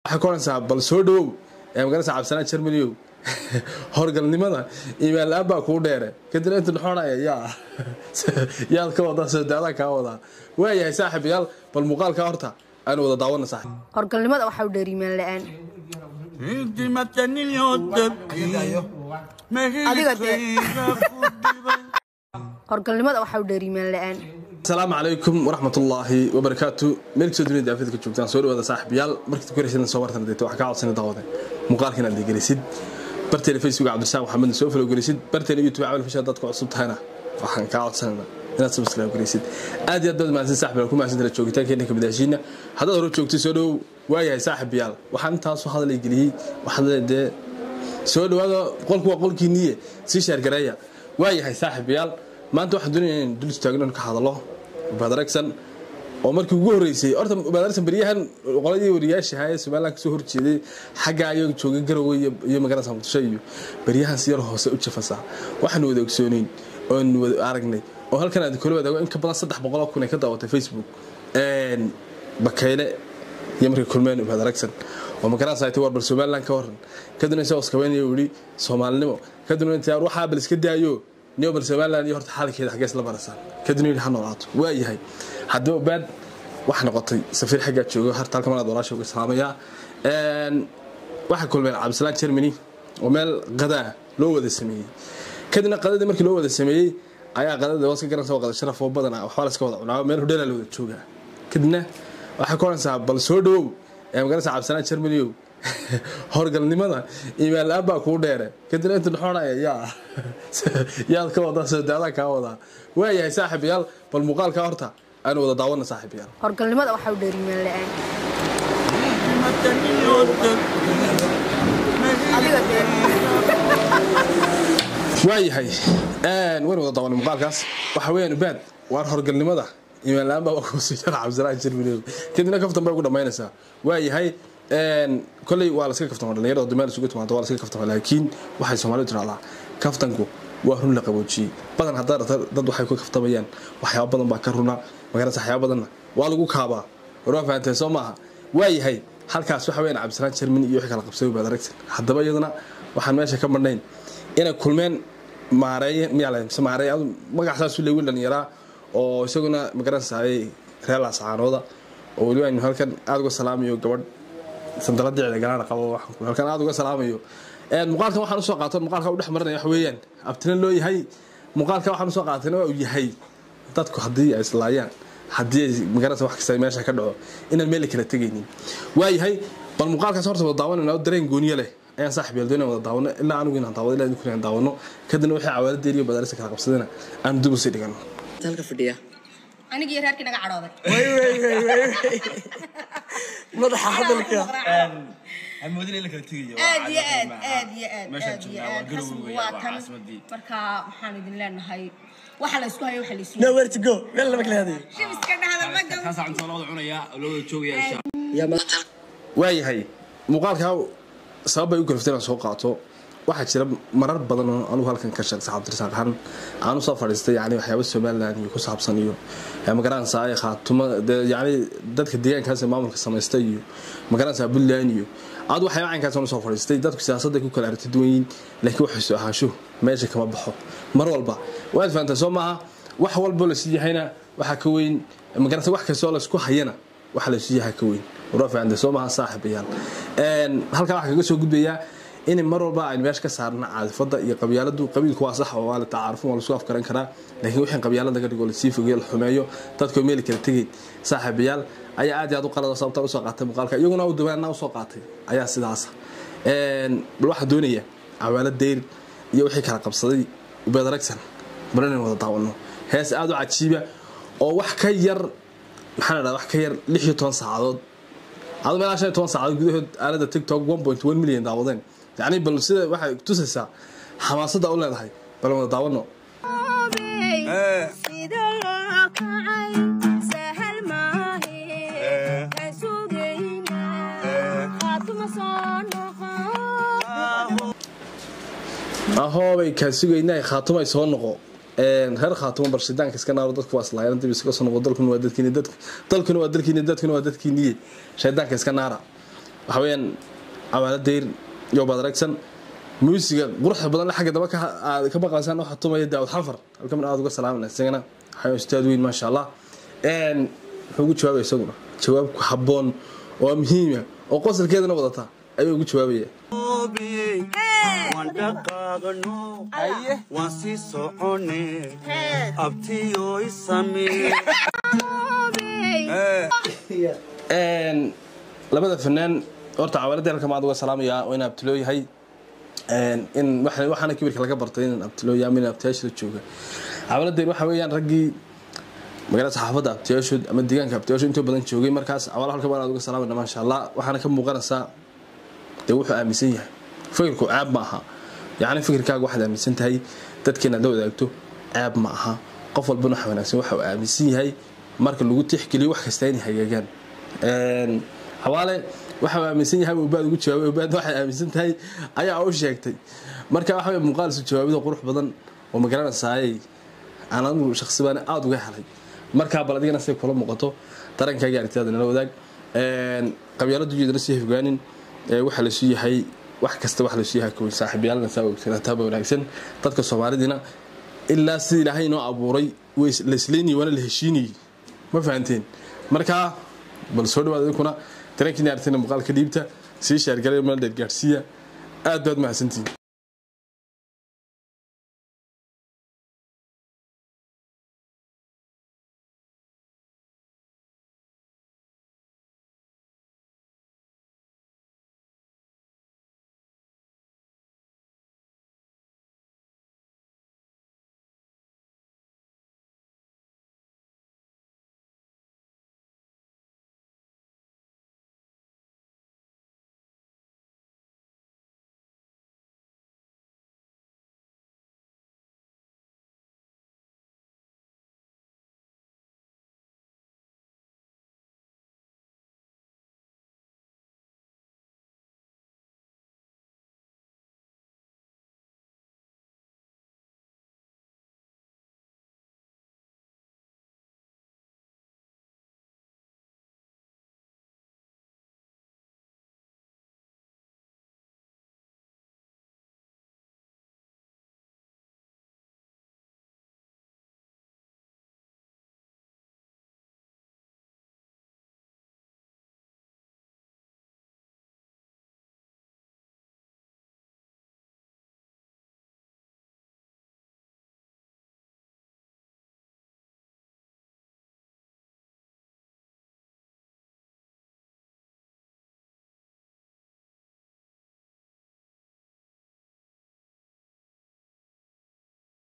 waxay ku odhanaysaa bal soo dhawow ee magaranaysa cabdisanaan jermaniyow horgalnimada iimaan la-aan baa kuu dheere kadibna inta dhuxoonaya yaa yaad ka wadaa soodaadaan kaa wadaa waayahay saaxiibayaal bal muuqaalkaa horta aynu wada daawana saaxiib horgalnimada waxaa u dheer iimaan la-aan Adiga dee. horgalnimada waxaa u dheer iimaan la-aan asalaamu calaykum waraxmatullaahi wabarakaatu meel kasoo dunida daafida ka joogtaan soo dhawaada saaxiibayaal markii koraysan soo martan deeto waxaa kaa codsanay daawade muuqaalka inaad dhegelisid barteena facebook cabdirasaaq maxamedna soo falo gelisid barteena youtube camal fisha dadka cusub tahayna waxaan kaa codsanayna inaad subscribe garaysid aad iyo aad baad mahadsan saaxiibayaal ku mahadsantahay joogitaankeena ka midaashiina haddaad hore joogtay soo dhawow waayahay saaxiibayaal waxaan intaasoo hadalay geliyey waxaad dee soo dhawaada qolku waa qolkiiniye sii sheergareeya waayahay saaxiibayaal maanta waxaan doonaya in dul istaagno in ka hadalo ubadaragsan oo markii ugu horeysay horta ubadaragsan beryahan qoladii wariyaasha ahaa ee somaliland kasoo horjeeday xagga ayaga jooga garowe iyo- iyo magaalada muqdisho iyo beryahan si yar hoose u jafasaa waxaanu wada ogsooneyn oonu wada aragnay oo halkan aad kula wadaago in ka badan saddex boqol oo kun ay ka daawatay facebook Een, bakayle iyo markay kulmeen ubaad aragsan oo magaranaysa ay tahay war bal somaliland ka waran kadibna isagoo iskabeynaya uu yidhi soomaalinimo kadibna inta waxaa bal iska daayo niyo bal somaliland iyo horta xaalkeeda xaggees la barasaan kadibna yidhi ha noolaato waa yahay haddaba ubaad wax noqotay safiir xaggaa joogo harta halka malaad walaasha uga salaamayaa Een, waxay kulmeen cabdisalaan germany oo meel qadaa loo wada sameeyey kadibna qadadii markii loo wada sameeyey ayaa qadada waa iska garanaysa waa qada sharaf oo badan ah waxbaa la iska wada cunaa meel hodheelaa la wada joogaa kadibna waxay ku odhanaysaa bal soo dhawow ee magaranaysa cabdisanaan jermaniyow horgalnimada iimaan la-aan baa kuu dheere kadibna inta dhuxoonaya yaa yaad ka wadaa soodaadaan kaa wadaa waayahay saaxiibayaal bal muuqaalkaa horta aynu wada daawana saaxiibayaal horgalnimada waxaa u dheer iimaan la-aan adiga dee waayahay Een, waynu wada daawanay muuqaalkaas waxa weeyaan ubaad waar horgalnimada iimaan la-aan baa kuusii jara cabdisanaan jermaniyow kadibna kaftan bay ugu dhammaynaysaa waayahay een, kolley waa laska kaftama dhalinyarada oo meel isugu timaado waa laska kaftama laakiin waxay soomaalidu tirahdaa kaftanku waa run la qaboojiyey badan haddaa rabta dad waxay ku kaftamayaan waxyaaba badan baa ka runa magaranaysa waxyaaba badanna waa lagu kaabaa war waa fahanteen soo maaha waayahay halkaas waxa weeyaan cabdisanaan jermani iyo wixii kala qabsay baad aragtan haddaba iyadana waxaan meesha ka marnayn inay kulmeen maareeye miyaa mise maareeye adu magac saasuu leeyi wiil dhalinyaraa oo isaguna magaranaysaay reer laasacaanooda oo weliba aynu halkan aada uga salaamayo gabadh sandaladicda galaana qabo waxaan ku- halkan aada uga salaamayo Een, muuqaalkan waxaan usoo qaatan muuqaalka u dhex marinaya wax weeyaan abtina loo yahay muuqaalka waxaan usoo qaatayna waa uu yahay dadku haddii ay islaayaan haddii ay magaranaysa wax kasta meesha ka dhaco inaan meel kala tegaynin waayahay bal muuqaalkaas horta wada daawanayna oo dareen gooniye leh ayaan saaxib yeeldo inaan wada daawano ilaa anigu inaan daawado ilaa idinku inaan daawano kadibna wixii cawaaladeer iyo badarisa kala qabsadana aan dib usii dhigano halka fadhiya aniga iyo reerkii naga cadhooday madaxa hadalka hamoodin in la kala tegayo aad iyo aad aad iyo aad Meeshaan aad iyo joognaa waa aad Garowe rasmi weeyaan, waa waa tan caasimadii. marka waxaan idin leenahay waxa la isku hayo waxa la isu nowhere to go meel lama kala hadayo shimiska dhahda ma gabo kaasaa cunto loo wada cunayaa oo loo wada joogayaa insha yaa maanta waayahay muuqaalkaa sabab bay u kaliftay inaan soo qaato waxaa jira marar badan oo anugu halkan ka sheegsa cabdirasaaq ahaan aan usoo fadhiistay yani waxyaaba somaliland iyo ku saabsan iyo magaranaysaa ay khaatuma dee yani dadka deegaankaas ee maamulka samaystay iyo magaranaysaa puntland iyo aad waxyaaba caynkaas aan usoo fadhiistay dadku siyaasadda ku kala aragti duwan yihiin laakiin waxay soo ahaansho meesha kama baxo mar walba waad fahantaa soo maaha wax walbo lasii yahayna waxaa ka weyn magaranaysa wax kastoo laysku hayana waxa laysu yahay ka weyn warwaa fahantaa soo maaha saaxiibayaal Een, halkaa waxaa kaga soo gudbayaa in mar walba aynu meesha ka saarna caadifada iyo qabyaaladu qabiilku waa sax oo waa la tacaarufin waa lasku afgaran karaa laakiin wixii qabyaalad laga dhigo lasii fogeeyo la xumeeyo dadkoo meel kala tegeyn saaxiibayaal ayaa aad iyo aad u qalada sababta usoo qaatay muuqaalka iyaguna u dawaana usoo qaatay ayaa sidaasa Een, bal waxaa doonaya cawaalo deyr iyo wixii kala qabsaday ubeed aragsan bal inaynu wada daawano hees aad u cajiiba oo wax ka yar maxaa la dhahdaa wax ka yar lix iyo toban saacadood adu meelaa shan iyo toban saacadood gudahood aalada tiktok one point one million daawadeen yacni bal sida waxay tusaysaa xamaasadda u leedahay bal wada daawano sida loo kacay sahal maahe ka sugayna qaatuma soo noqon ahoobay kaa sugaynaa khaatumay soo noqo Een, reer khaatuma barshidaanka iska naaro dadku waa islaayaan dib iskaga soo noqo dalkuna waa dadkiini dadku dalkuna waa dalkiini dadkuna waa dadkiiniye shaydaanka iska naara waxa weeyaan cawaala dayr iyo baad aragsan muusiga quruxda badan xagga daba ka aad ka maqlaysaan waxa tumaya daawud xanfar halkan aad uga salaamayna isagana waxaa ustaad weyn maasha allah een wuxuu ugu jawaabaya isaguna jawaab ku habboon oo muhiima oo qosolkeedana wadata ayuu ugu jawaabaya waan dhaqaaqno waan sii socone abtiyoy samee een labada fanaan horta cawaaladii halkan maad uga salaamayaa waa in abtiloo yahay een in waxa- waxaana kibirka laga bartay in abtiloo yahay ama in abtiyaasha la jooga cawaaladeen waxa weeyaan raggii magaalada saxaafadda abtiyaashood ama deegaanka abtiyaashood inta badan joogay markaas cawaala halkan baan aad uga salaamayna maasha allah waxaana ka muuqanaysaa dee wuxuu aaminsan yahay fikirku caab ma aha yacni fikirkaaga waxaad aaminsan tahay dadkeena aad la wadaagto caab ma aha qof walbana waxa wanaagsan waxa uu aaminsan yahay marka lagu tixgeliyo wax kasta inay hagaagaan Een, xawaale waxa uu aaminsan yahay ubaad ugu jawaabay ubaad waxay aaminsan tahay ayaa u sheegtay marka waxa way muuqaal isu jawaabida qurux badan oo magaranaysaayay aan anigu shakhsi baan aada uga helay markaa bal adigana say kula muuqato darankaaga aragtidaada nala wadaag Een, qabyaaladu jeedana sii hifgaanin ee waxa la sii yahay wax kasta wax la sii yahay kuwa saaxiibyaalna saa ogsanataaba wanaagsan dadka soomaalidina ilaa sida ilaahay inoo abuuray way is- la isleynayay waana la heshiinayay ma fahanteen markaa bal soo dhawaad idinkuna dareenkiina aragtina muuqaalka dhiibta sii shaargalay meel dheer gaadhsiiya aad baad mahadsantihin